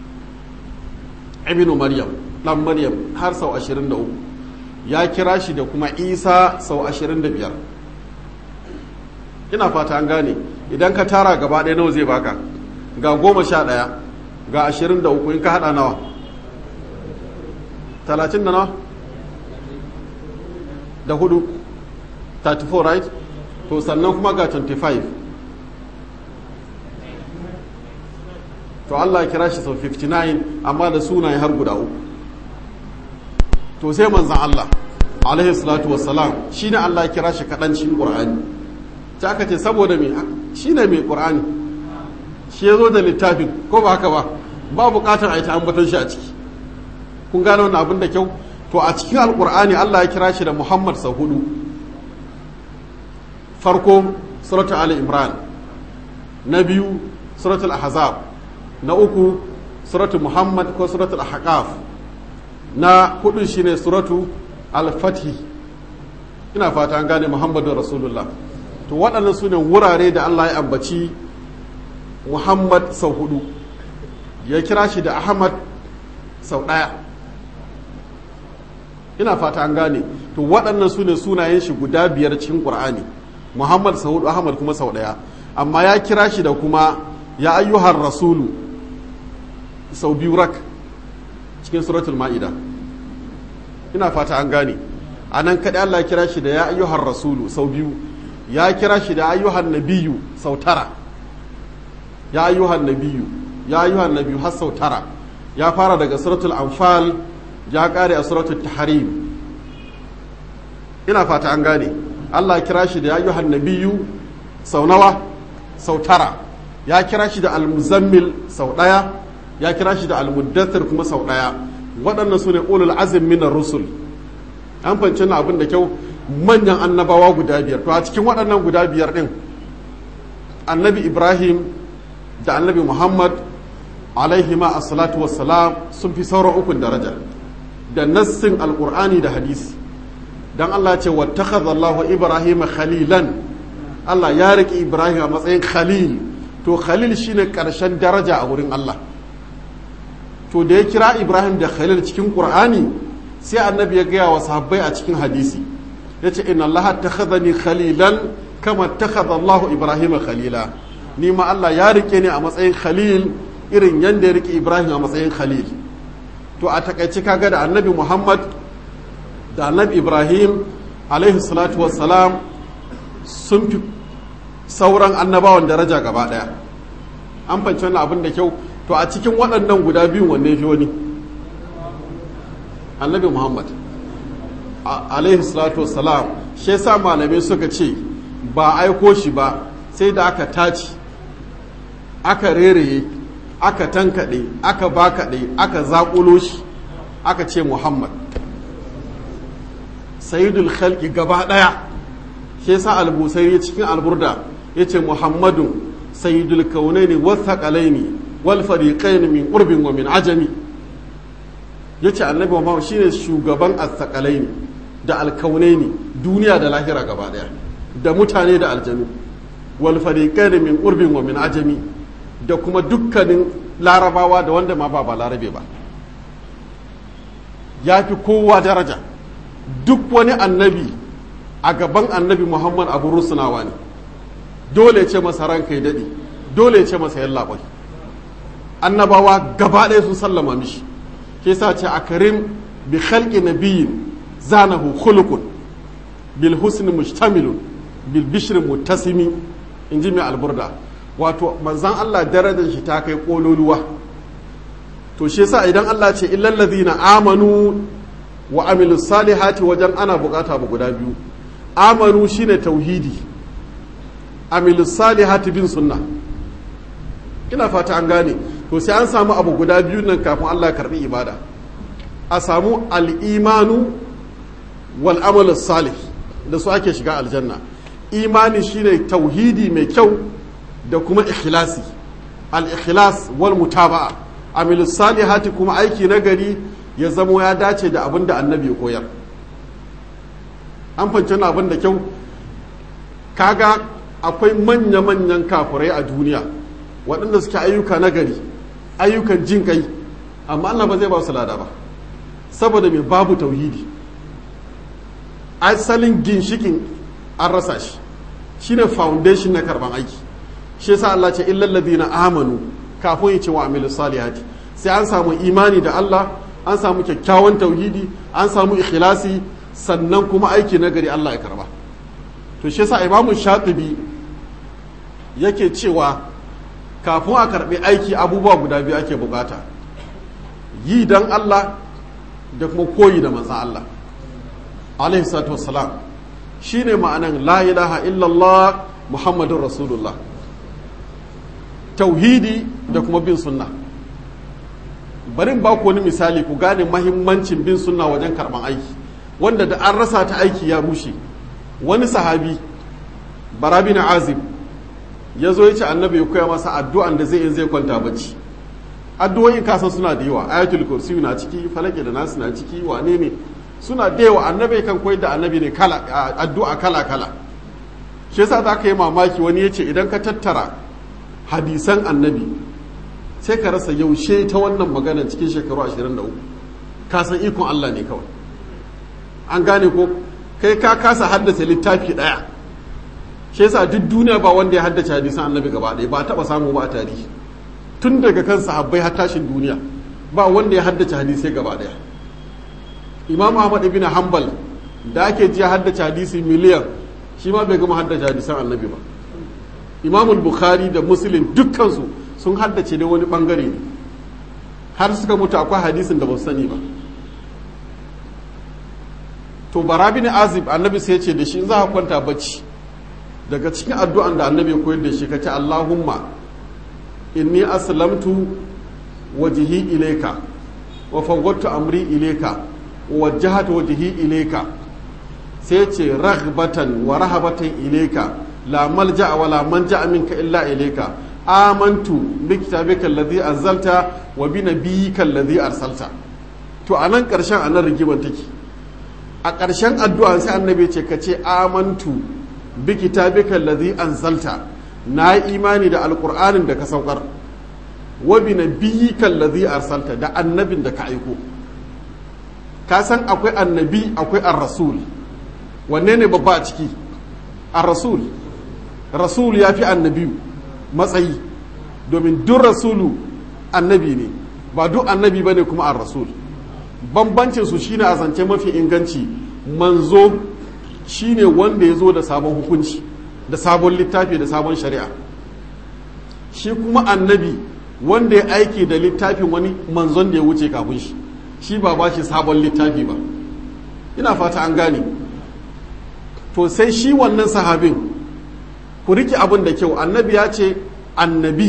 ibnu maryam ɗan maryam har sau ashirin da uku ya kira shi da kuma isa sau ashirin da biyar ina fata an gane idan ka tara gaba ɗaya nawa zai baka ga goma sha ɗaya ga ashirin da uku in ka haɗa nawa talatin da nawa da hudu 34 right to sannan kuma ga 25 to Allah ya kira shi sau 59 amma da sunaye har guda uku to sai manzan Allah alaihi salatu wassalam shi ne Allah ya kira shi kaɗancin ƙur'ani ta aka ce saboda me shi ne mai ƙur'ani shi ya zo da littafin ko ba haka ba ba buƙatar a yi ta ambaton shi a ciki kun gane wannan abin da kyau to a cikin alƙur'ani Allah ya kira shi da Muhammad sau hudu farko suratul ali imran na biyu suratul ahzab na uku suratul muhammad ko suratul ahqaf na hudu shine suratu al-fathi ina fata an gane muhammadu rasulullah to waɗannan su ne wurare da allah ya ambaci muhammad sau hudu ya kira shi da ahmad sau ɗaya ina fata an gane to waɗannan su ne sunayen shi guda biyar cikin ƙur'ani muhammad sau hudu ahmad kuma sau ɗaya amma ya kira shi da kuma ya ayyuhar rasulu sau biyu rak cikin suratul ma'ida ina fata an gane a nan kaɗai Allah ya kira shi da ya ayyuhar rasulu sau biyu ya kira shi da ayyuhan nabiyu sau tara ya ayyuhan nabiyu ya ayyuhan nabiyyu har sau tara ya fara daga suratul anfal ya kare a suratul tahrim ina fata an gane Allah kira shi da ya ayyuhan nabiyyu sau nawa sau tara ya kira shi da almuzammil sau ɗaya ya kira shi da almuddathir kuma sau ɗaya waɗannan su ne ulul azim minar rusul an fahimci na abin da kyau manyan annabawa guda biyar to a cikin waɗannan guda biyar ɗin annabi ibrahim da annabi muhammad alaihima assalatu wassalam sun fi sauran ukun daraja da nassin alƙur'ani da hadisi dan Allah ce wattakhadha Allahu Ibrahim khalilan Allah ya riƙe Ibrahim a matsayin khalil to khalil shine ƙarshen daraja a wurin Allah to da ya kira Ibrahim da khalil cikin Qur'ani sai annabi ya gaya wa sahabbai a cikin hadisi yace inna Allah takhadhani khalilan kama takhadha Allahu Ibrahim khalila ni ma Allah ya rike ni a matsayin khalil irin yanda ya rike Ibrahim a matsayin khalil to a takaice kaga da annabi Muhammad da annabi ibrahim alaihi salatu wassalam sun fi sauran annabawan daraja gaba daya an fanci wannan abin da kyau to a cikin waɗannan guda biyun wanne fi wani annabi muhammad alaihi salatu wassalam shi yasa malamai suka ce ba aiko shi ba sai da aka taci aka rereye aka tankaɗe aka bakaɗe aka zaƙulo shi aka ce muhammad sayidul khalqi gaba daya shi yasa al-busairi cikin alburda yace muhammadun sayidul kaunaini wathaqalaini wal fariqain min urbin wa min ajami yace annabi muhammad shine shugaban athqalaini da alkaunaini duniya da lahira gaba daya da mutane da aljanu wal fariqain min urbin wa min ajami da kuma dukkanin larabawa da wanda ma ba ba larabe ba ya fi kowa daraja duk wani annabi a gaban annabi muhammad abu rusunawa ne dole ce masa ranka ya daɗe dole ce masa yalla bai annabawa gaba ɗaya sun sallama mishi ke sa ce a karim bi khalqi nabiyin zanahu khuluqun bil husni mustamilun bil bishri muttasimi in ji mai alburda wato manzan Allah darajar shi ta kai kololuwa to shi yasa idan Allah ce illal ladhina amanu wa amilu salihati wajen ana bukata ba guda biyu amanu shine tauhidi amilu salihati bin sunna ina fata an gane to sai an samu abu guda biyu nan kafin Allah karbi ibada a samu al'imanu wal amalu salih da su ake shiga aljanna imani shine tauhidi mai kyau da kuma ikhlasi al-ikhlas wal mutaba'a amilu salihati kuma aiki na gari ya zamo ya dace da abin da annabi ya koyar an fanci na abin da kyau kaga akwai manya-manyan kafurai a duniya waɗanda suke ayyuka na gari ayyukan jin kai amma Allah ba zai ba su lada ba saboda mai babu tauhidi asalin ginshikin an rasa shi shine foundation na karban aiki shi yasa Allah ce illal ladina amanu kafin ya ce wa amilu salihati sai an samu imani da Allah an samu kyakkyawan tauhidi an samu ikhlasi sannan kuma aiki na gari Allah ya karba to shi yasa imamu shatibi yake cewa kafin a karbi aiki abubuwa guda biyu ake bukata yi dan Allah da kuma koyi da manzan Allah alaihi salatu wassalam shine ma'anan la ilaha illallah muhammadun rasulullah tauhidi da kuma bin sunna bari ba ku wani misali ku gane mahimmancin bin sunna wajen karban aiki wanda da an rasa ta aiki ya rushe wani sahabi barabi na azib ya zo ya ce annabi ya koya masa addu'an da zai in zai kwanta bacci addu'o'in kasan suna da yawa ayatul kursi na ciki falake da nasu na ciki wane ne suna da yawa annabi kan koyar da annabi ne kala addu'a kala kala shi yasa za ka yi mamaki wani ya ce idan ka tattara hadisan annabi sai ka rasa yaushe ta wannan magana cikin shekaru 23 ka san ikon Allah ne kawai an gane ko kai ka kasa haddace littafi daya shi yasa duk duniya ba wanda ya haddace hadisan annabi gaba ɗaya ba taba samu ba a tarihi tun daga kan sahabbai har tashin duniya ba wanda ya haddace hadisai gaba ɗaya imam ahmad ibn hanbal da ake ji haddace hadisi miliyan shi ma bai gama haddace hadisan annabi ba imam bukhari da muslim dukkansu sun haddace dai wani bangare ne har suka mutu akwai hadisin da ba su sani ba to barabi ne azib annabi sai ce da shi in za ka kwanta bacci daga cikin addu'an da annabi ya koyar da shi ka ce allahumma inni aslamtu wajhi ilayka wa fawwadtu amri ilayka wa wajjahtu wajhi ilayka sai ce raghbatan wa rahabatan ilayka la malja'a wa la manja minka illa ilayka amantu bi kitabika alladhi anzalta wa bi nabiyyika alladhi arsalta to anan karshen anan rigiman take a karshen addu'a sai annabi ce ka ce amantu bi kitabika alladhi anzalta na yi imani da alqur'anin da ka saukar wa bi nabiyyika alladhi arsalta da annabin da ka aiko ka san akwai annabi akwai ar-rasul wanne ne babba a ciki ar-rasul rasul ya fi annabi matsayi domin duk rasulu annabi ne ba duk annabi bane kuma ar-rasul bambancin su shine a zance mafi inganci manzo shine wanda ya zo da sabon hukunci da sabon littafi da sabon shari'a shi kuma annabi wanda ya aiki da littafin wani manzon da ya wuce kafin shi shi ba ba shi sabon littafi ba ina fata an gane to sai shi wannan sahabin ku riki abin da kyau annabi ya ce annabi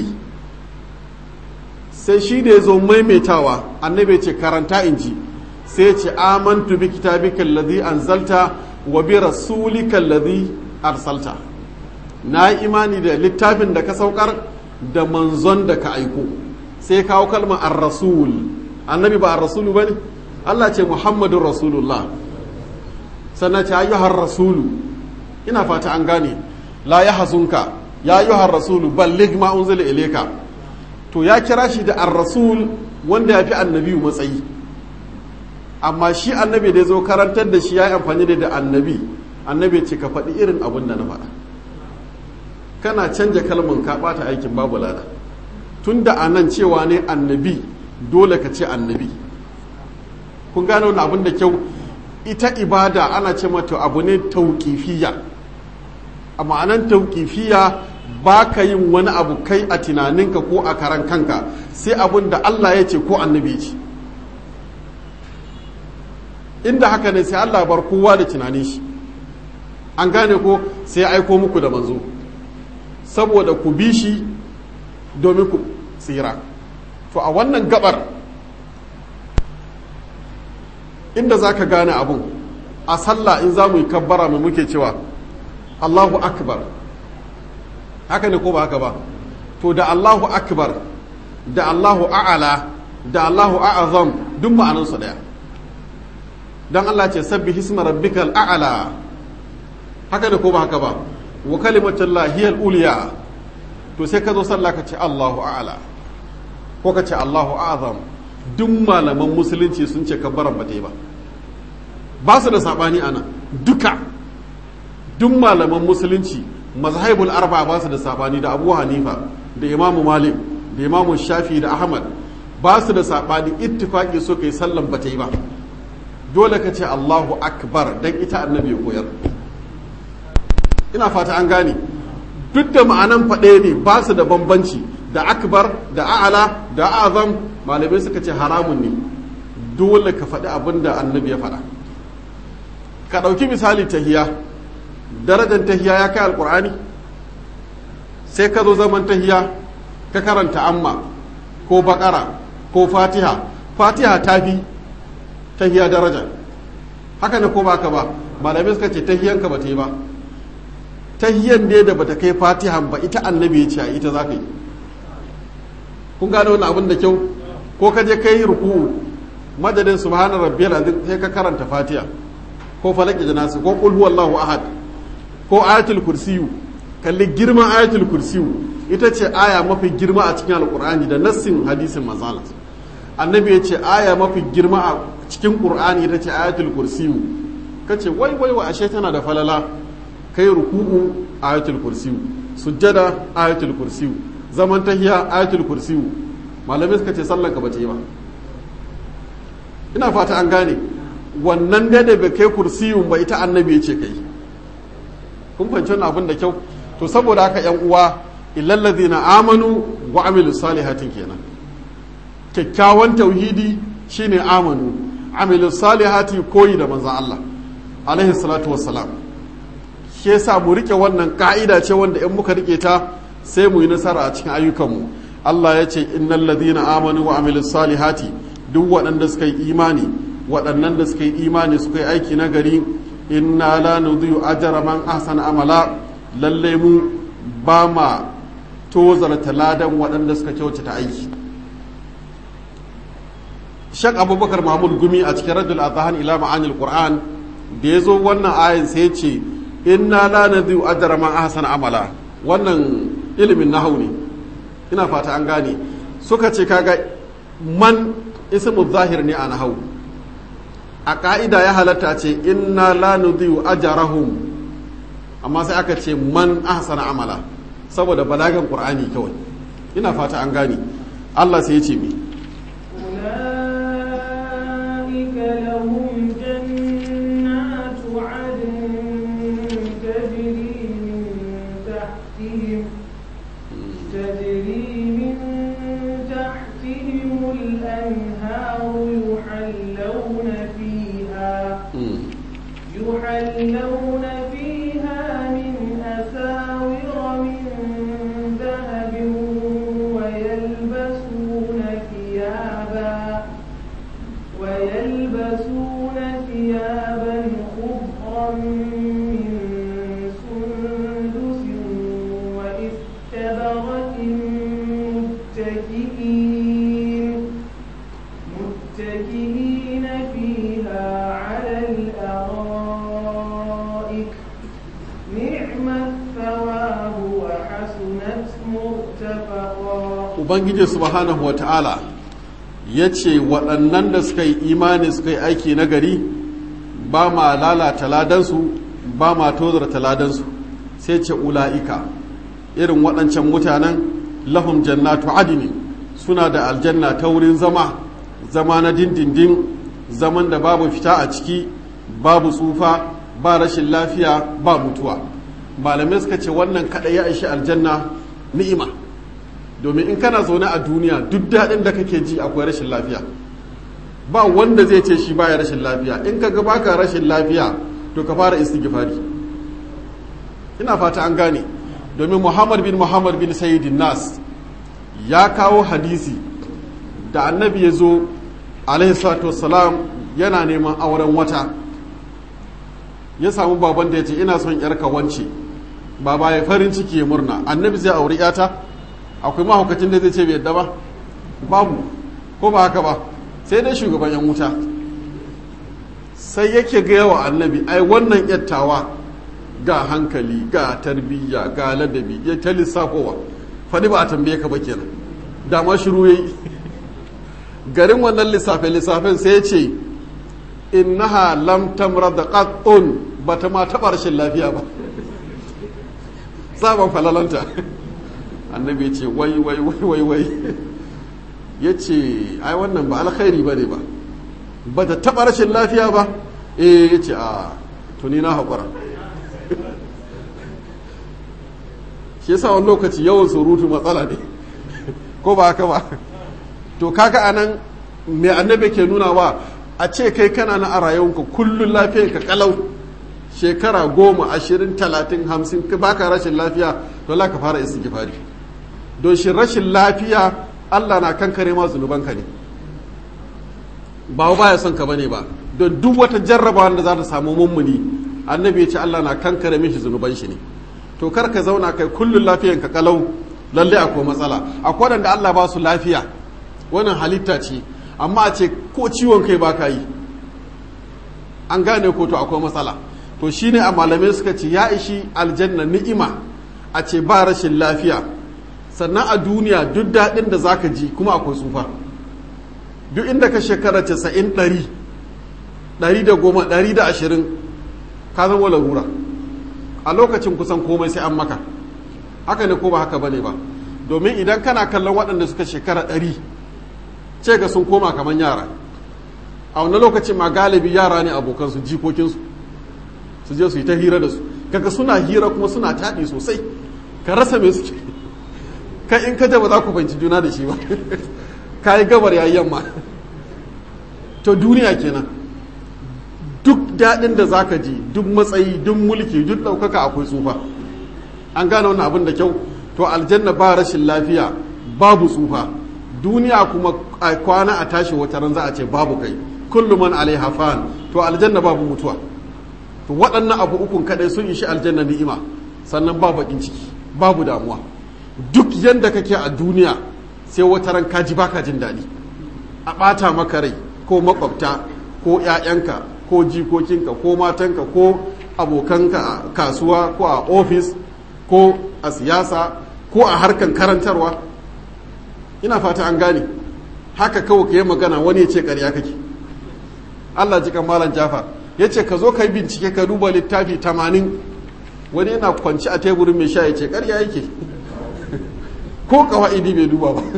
sai shi da ya zo maimaitawa annabi ya ce karanta in ji sai ce amantu bi kitabika alladhi anzalta wa bi rasulika alladhi arsalta na yi imani da littafin da ka saukar da manzon da ka aiko sai kawo kalmar ar-rasul annabi ba ar-rasulu bane Allah ce muhammadun rasulullah sannan ce ayyuhar rasulu ina fata an gane la ya hazunka ya ayyuhar rasulu balligh ma unzila ilayka to ya kira shi da ar-rasul wanda ya fi annabi matsayi amma shi annabi da ya zo karantar da shi ya yi amfani da da annabi annabi ce ka faɗi irin abin da na faɗa kana canja kalman ka ɓata aikin babu lada tun da anan cewa ne annabi dole ka ce annabi kun gane wani abin da kyau ita ibada ana ce mata abu ne tauƙifiya a ma'anan tauƙifiya ba ka yin wani abu kai a tunaninka ko a karan kanka sai abin da Allah ya ce ko annabi ce inda haka ne sai Allah bar kowa da tunanin shi an gane ko sai ya aiko muku da manzo saboda ku bi shi domin ku tsira to a wannan gabar inda za ka gane abun a sallah in za mu yi kabbara mu muke cewa Allahu akbar haka ne ko ba haka ba to da Allahu akbar da Allahu a'ala da Allahu a'azam duk ma'anansu daya don Allah ce sabbi hisma rabbikal a'ala haka ne ko ba haka ba wa kalimatul lahiyal uliya to sai ka zo sallah ka ce Allahu a'ala ko ka ce Allahu a'azam duk malaman musulunci sun ce kabbaran ba ta yi ba ba su da sabani ana duka duk malaman musulunci mazhabul arba ba su da sabani da abu hanifa da imamu malik da imamu shafi da ahmad ba su da sabani ittifaki so kai sallan ba ta yi ba dole ka ce allahu akbar dan ita annabi ya koyar ina fata an gane duk da ma'anan faɗe ne ba su da bambanci da akbar da a'ala da azam malamai suka ce haramun ne dole ka faɗi abin da annabi ya faɗa ka ɗauki misali tahiya darajar tahiya ya kai alkur'ani sai ka zo zaman tahiya ka karanta amma ko bakara ko fatiha fatiha ta fi tahiya daraja haka ne ko baka ba malamai suka ce tahiyanka ba ta yi ba tahiyan ne da bata kai fatihan ba ita annabi ya ce a ita za ka yi kun gane wani abin da kyau ko ka je ka yi ruku'u madadin subhana rabbiyal azim sai ka karanta fatiha ko falaki da nasu ko qul huwallahu ahad ko ayatul kursiyu kalli girman ayatul kursiyu ita ce aya mafi girma a cikin alqur'ani da nassin hadisin manzala annabi ya ce aya mafi girma a cikin qur'ani ita ce ayatul kursiyu kace wai wai wa ashe tana da falala kai ruku'u ayatul kursiyu sujjada ayatul kursiyu zaman tahiya ayatul kursiyu malamai suka ce sallan ka bace ba ina fata an gane wannan da da bai kai kursiyun ba ita annabi ya ce kai kun fahimci wannan abin da kyau to saboda haka yan uwa illal ladina amanu wa amilu salihatin kenan kyakkyawan tauhidi shine amanu amilu salihati koyi da manzon Allah alaihi salatu wassalam shi yasa mu rike wannan ka'ida ce wanda in muka rike ta sai mu yi nasara a cikin ayyukanmu Allah ya ce innal ladina amanu wa amilus salihati duk waɗanda suka yi imani waɗannan da suka yi imani suka yi aiki na gari inna la nudhi'u ajra man ahsana amala lalle mu ba ma tozarta ladan waɗanda suka kyautata aiki Shek Abubakar Mahmud Gumi a cikin Radul Adhan ila ma'anil Qur'an da ya zo wannan ayin sai ya ce inna la nadhi'u ajra man ahsana amala wannan ilimin nahawu ne ina fata an gane suka ce kaga man ismu zahir ne a nahawu a ka'ida ya halatta ce inna la nudhi'u ajrahum amma sai aka ce man ahsana amala saboda balagan qur'ani kawai ina fata an gane Allah sai ya ce mi أولئك لهم جنات عدن تجري من تحتهم تجري من تحتهم الأنهار يحلون فيها يحلون فيها من أساور من ذهب ويلبسون ثيابا ويلبسون ثيابا خضرا من سندس وإستبرق متكئين متكئين فيها على الأرائك نعم الثواب وحسنت مرتفقا ubangiji subhanahu wa ta'ala ya ce waɗannan da suka yi imani suka yi aiki na gari ba ma lalata ladansu ba ma tozarta ladansu sai ce ula'ika irin waɗancan mutanen lahum jannatu adini suna da aljanna ta wurin zama zama na dindindin zaman da babu fita a ciki babu tsufa ba rashin lafiya ba mutuwa malamai suka ce wannan kaɗai ya ishi aljanna ni'ima domin in kana zaune a duniya duk daɗin da kake ji akwai rashin lafiya ba wanda zai ce shi baya rashin lafiya in ka ga baka rashin lafiya to ka fara istighfari ina fata an gane domin muhammad bin muhammad bin sayyidin nas ya kawo hadisi da annabi ya zo alaihi salatu wassalam yana neman auren wata ya samu baban da ya ce ina son yarka wance baba ya farin ciki ya murna annabi zai auri yata akwai mahaukacin da zai ce bai yadda ba babu ko ba haka ba sai dai shugaban yan wuta sai yake gaya wa annabi ai wannan yattawa ga hankali ga tarbiyya ga ladabi ya ta lissafowa faɗi ba a tambaye ka ba kenan dama shiru yayi garin wannan lissafe lissafen sai ya ce innaha lam tamra da qattun bata ma taɓa rashin lafiya ba sabon falalanta annabi ya ce wai wai wai wai wai ya ce ai wannan ba alkhairi ba ne ba ba ta taɓa rashin lafiya ba eh ya ce a tuni na haƙura shi yasa wani lokaci yawan surutu matsala ne ko ba haka ba to kaga anan mai annabi ke nuna wa a ce kai kana na a rayuwanka kullum lafiyar ka kalau shekara goma ashirin talatin hamsin baka rashin lafiya to la ka fara istighfari don shi rashin lafiya Allah na kankare ma zunubanka ne ba baya son ka bane ba don duk wata jarrabawa da za ta samu mummuni annabi ya ce Allah na kankare mishi zunuban shi ne to kar ka zauna kai kullun lafiyan ka kalau lalle akwai matsala akwai wanda Allah ba su lafiya wannan halitta ce amma a ce ko ciwon kai ba ka yi an gane ko to akwai matsala to shine a malamai suka ce ya ishi aljanna ni'ima a ce ba rashin lafiya sannan a duniya duk daɗin da zaka ji kuma akwai tsufa duk inda ka shekara casa'in ɗari ɗari da goma ɗari da ashirin ka zama larura a lokacin kusan komai sai an maka haka ne ko ba haka bane ba domin idan kana kallon waɗanda suka shekara ɗari ce ga sun koma kamar yara a wani lokacin ma galibi yara ne abokansu jikokinsu su je su yi ta hira da su kaga suna hira kuma suna taɗi sosai ka rasa me suke kai in kaje ba za ku fahimci juna da shi ba ka yi gabar yayi yamma to duniya kenan duk daɗin da za ka ji duk matsayi duk mulki duk ɗaukaka akwai tsufa an gane wannan abin da kyau to aljanna ba rashin lafiya babu tsufa duniya kuma a kwana a tashi wata ran za a ce babu kai kullu man alaiha fan to aljanna babu mutuwa to waɗannan abu ukun kadai sun ishi aljanna ni'ima sannan ba bakin ciki babu damuwa duk yanda kake a duniya sai wata ran kaji baka jin daɗi a ɓata maka rai ko makwabta ko 'ya'yanka ko jikokinka ko matanka ko abokanka a kasuwa ko a ofis ko a siyasa ko a harkan karantarwa ina fata an gane haka kawai ka yi magana wani ya ce ƙarya kake allah jikan malam jafar ya ce ka zo ka yi bincike ka duba littafi tamanin wani yana kwanci a teburin mai sha ya ce ƙarya yake ko kawa'idi bai duba ba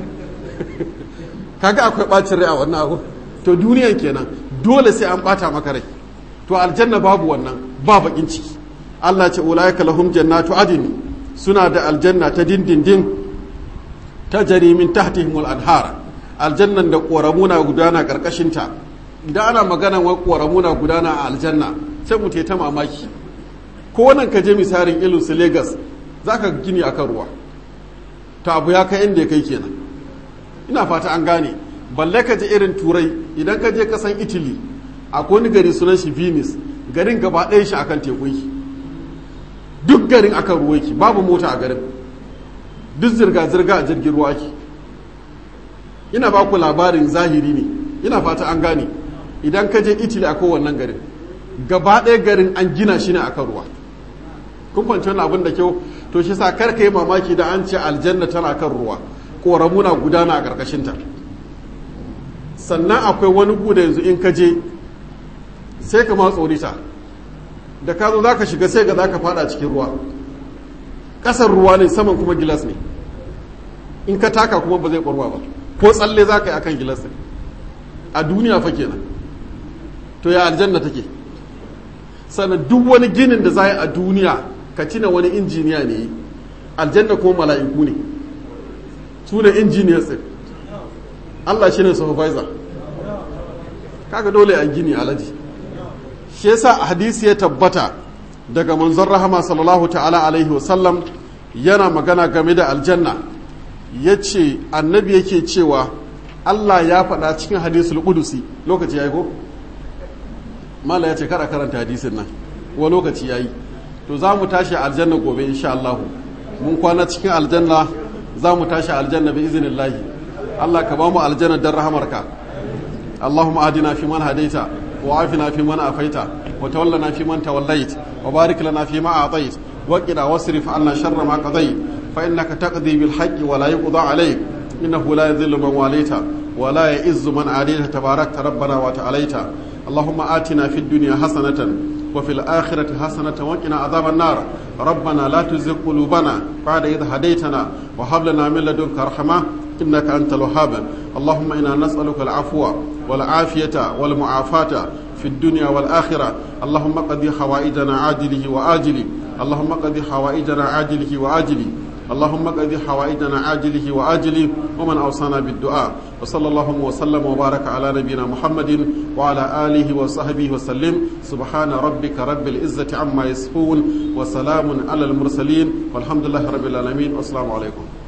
kaga akwai ɓacin rai a wannan abu to duniyan kenan dole sai an ɓata maka rai to aljanna babu wannan ba bakin ciki Allah ce ulaika lahum jannatu adini suna da aljanna ta dindindin ta jari min tahtihimul anhar aljannan da ƙoramuna gudana ƙarƙashinta idan ana magana wai ƙoramuna gudana a aljanna sai mu ta mamaki ko nan ka je misalin ilu su Legas za ka gini akan ruwa ta abu ya kai inda ya kai kenan ina fata an gane balle ka je irin turai idan ka je kasan italy akwai wani gari sunan shi venice garin gaba ɗaya shi akan teku yake duk garin akan ruwa yake babu mota a garin duk zirga-zirga a jirgin ruwa ke ina ba ku labarin zahiri ne ina fata an gane idan ka je italy a kowannan garin gaba ɗaya garin an gina shi ne akan ruwa kun kwanci wani abin da kyau to shi sa kar ka yi mamaki da an ce aljanna tana kan ruwa ƙoramuna gudana a ƙarƙashinta sannan akwai wani guda yanzu in ka je sai ka ma tsorita da ka zo za ka shiga sai ga za ka fada cikin ruwa ƙasar ruwa ne saman kuma gilas ne in ka taka kuma ba zai ƙwarwa ba ko tsalle za ka yi akan gilas ne a duniya fa kenan to ya aljanna take sannan duk wani ginin da za yi a duniya ka cina wani injiniya ne aljanna kuma mala'iku ne su ne injiniyar tsin Allah shi ne supervisor kaga dole a gini alaji shi yasa hadisi ya tabbata daga manzon rahama sallallahu ta'ala alaihi wasallam yana magana game da aljanna ya ce annabi yake cewa Allah ya faɗa cikin hadisul qudusi lokaci ya yi ko? mala ya ce kara karanta hadisin nan wa lokaci ya yi to za mu tashi aljanna gobe insha Allah mun kwana cikin aljanna za mu tashi aljanna bi izinin lahi Allah ka ba mu aljanna don rahamarka Allahumma adina fi man hadaita wa afina fi man afaita wa tawallana fi man tawallait wa barik lana fi ma atait wa qina wasrif anna sharra ma qadait fa innaka taqdi bil haqqi wa la yuqda alayk innahu la yadhillu man walita wa la ya'izzu man adita tabarakta rabbana wa ta'alaita اللهم آتنا في الدنيا حسنة وفي الآخرة حسنة وقنا عذاب النار ربنا لا تزغ قلوبنا بعد إذ هديتنا وهب لنا من لدنك رحمة إنك أنت الوهاب اللهم إنا نسألك العفو والعافية والمعافاة في الدنيا والآخرة اللهم قضي حوائجنا عاجله وآجله اللهم قضي حوائجنا عاجله وآجله اللهم قضي حوائجنا عاجله وآجله ومن أوصانا بالدعاء وصلى الله وسلم وبارك على نبينا محمد وعلى آله وصحبه وسلم سبحان ربك رب العزة عما يصفون وسلام على المرسلين والحمد لله رب العالمين والسلام عليكم